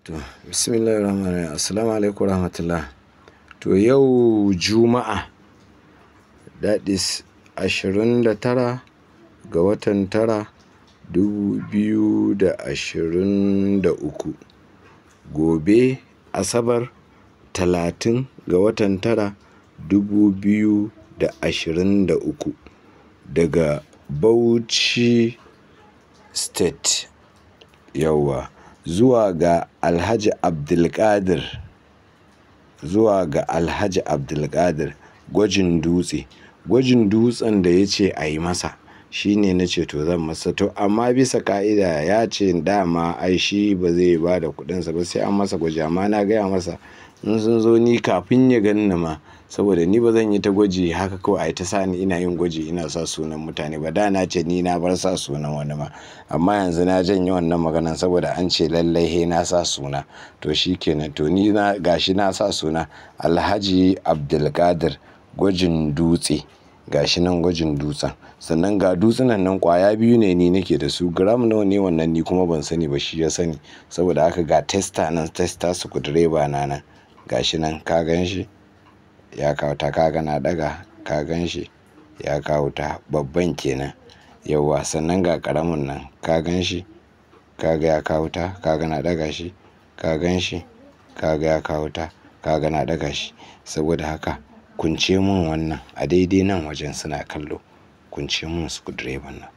To, bismillahirrahmanirrahim. Assalamu alaikum warahmatullah. To yau Juma'a, that is ashirin da tara ga watan tara dubu biyu da ashirin da uku. Gobe Asabar talatin ga watan tara dubu biyu da ashirin da uku. Daga Bauchi State yauwa zuwa ga Alhaji Abdulkadir zuwa ga Alhaji Abdulkadir gwajin dutse. Gwajin dutsen da ya ce a yi masa shine na ce to zan masa to amma bisa ka'ida ya ce dama ai shi ba zai ba da kuɗinsa ba sai an masa gwaji amma na gaya masa in sun zo ni kafin ya ganni ma saboda ni ba zan yi ta gwaji haka kawai ai ta sa ni ina yin gwaji ina sa sunan mutane ba da na ce ni na bar sa sunan wani ma amma yanzu na janye wannan maganan saboda an ce lallai he na sa suna to shi kenan to ni na gashi na sa suna Alhaji Abdulkadir gwajin dutse gashi nan gwajin dutsen sannan ga dutsunan nan kwaya biyu ne ni nake da su gram nawa ne wannan ni kuma ban sani ba shi ya sani saboda haka ga testa nan testa sukudireba na nan gashi nan ka gan shi ya kawo ta kaga na daga ka gan shi ya kawo ta babban kenan yauwa sannan ga karamin nan ka gan shi kaga ya kawo ta kaga na daga shi ka gan shi kaga ya kawo ta kaga na daga shi saboda haka kunce mun wannan a daidai nan wajen suna kallo kunce mun sukudireban nan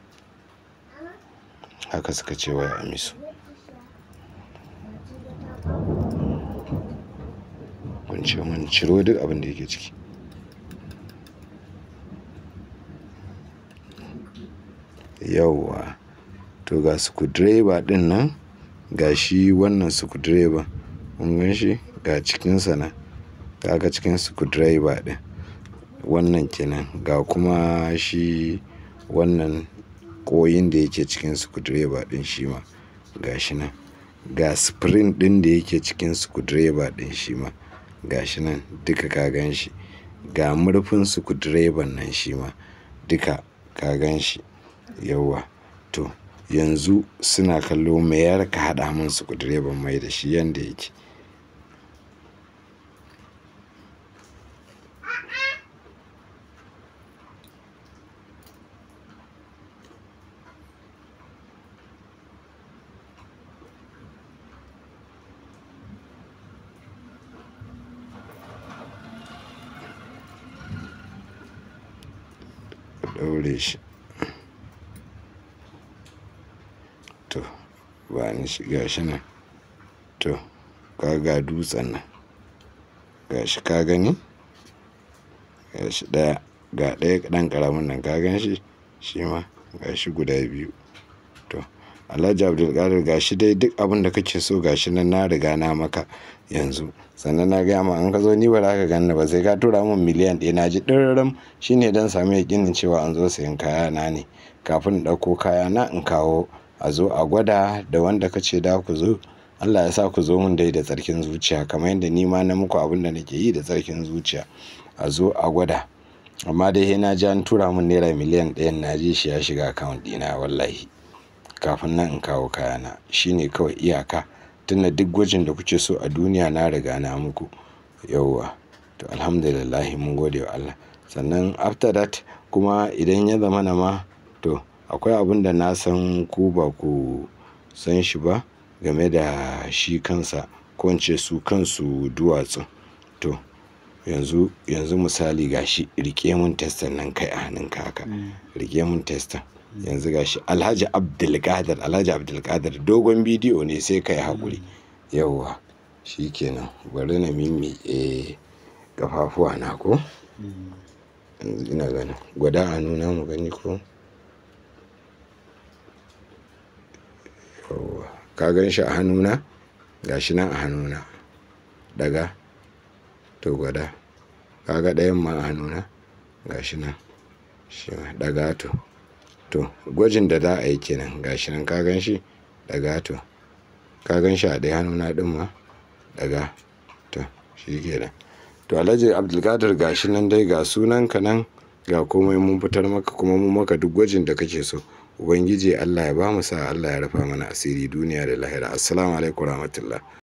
haka suka ce wai a misu kunce mun ciro duk abin da yake ciki yauwa to ga sukudireba din nan ga shi wannan sukudireba kun gan shi ga cikinsa nan kaga cikin sukudireba din wannan kenan ga kuma shi wannan koyin da yake cikin sukudireba din shi ma ga shi nan ga spring din da yake cikin sukudireba din shi ma ga shi nan duka ka gan shi ga murfin sukudireban nan shi ma duka ka gan shi yauwa to yanzu suna kallo mayar ka haɗa min sukudireban mai da shi yanda yake ɗaure shi to ba ni shi ga shi nan to ka ga dutsen nan ga shi ka gani ga shi ɗaya ga ɗaya ɗan ƙaramin nan ka gan shi shi ma ga shi guda biyu to alhaji abdulkadir ga shi dai duk abin da kake so ga shi nan na riga na maka yanzu sannan na gaya ma an ka zo ni ba za ka ganni ba sai ka tura min miliyan ɗaya na ji ɗirram shine don samu yakinin cewa an zo sayan kaya na ne kafin in ɗauko kaya na in kawo a zo a gwada da wanda ka ce da ku zo Allah ya sa ku zo min dai da tsarkin zuciya kamar yadda ni ma na muku abin da nake yi da tsarkin zuciya a zo a gwada amma dai he na ji an tura min naira miliyan ɗayan na ji shi ya shiga akawunt ɗina wallahi kafin nan in kawo kayana shine kawai iyaka tunda duk gwajin da kuke so a duniya na riga na muku yauwa to alhamdulillah mun gode wa Allah sannan after that kuma idan ya zama na ma to akwai abin da na san ku ba ku san shi ba game da shi kansa ko in ce su kansu duwatsu to yanzu yanzu misali gashi rike mun testan nan kai a hannunka haka rike mun testan yanzu gashi alhaji abdulkadir alhaji abdulkadir dogon bidiyo ne sai kai haƙuri yauwa shi kenan bari na mimi e kafafuwa na ko yanzu ina ganin gwada a nuna mu gani ko yauwa ka gan shi a hannuna gashi nan a hannuna daga to gwada kaga ɗayan ma a hannuna gashi nan shi ma daga to to gwajin da za a yi kenan gashi nan ka gan shi daga to ka gan shi a ɗaya hannuna ɗin ma daga to shi kenan to alhaji abdulkadir gashi nan dai ga sunanka nan ga komai mun fitar maka kuma mun maka duk gwajin da kake so ubangiji allah ya ba mu sa allah ya rufa mana asiri duniya da lahira assalamu alaikum rahmatullah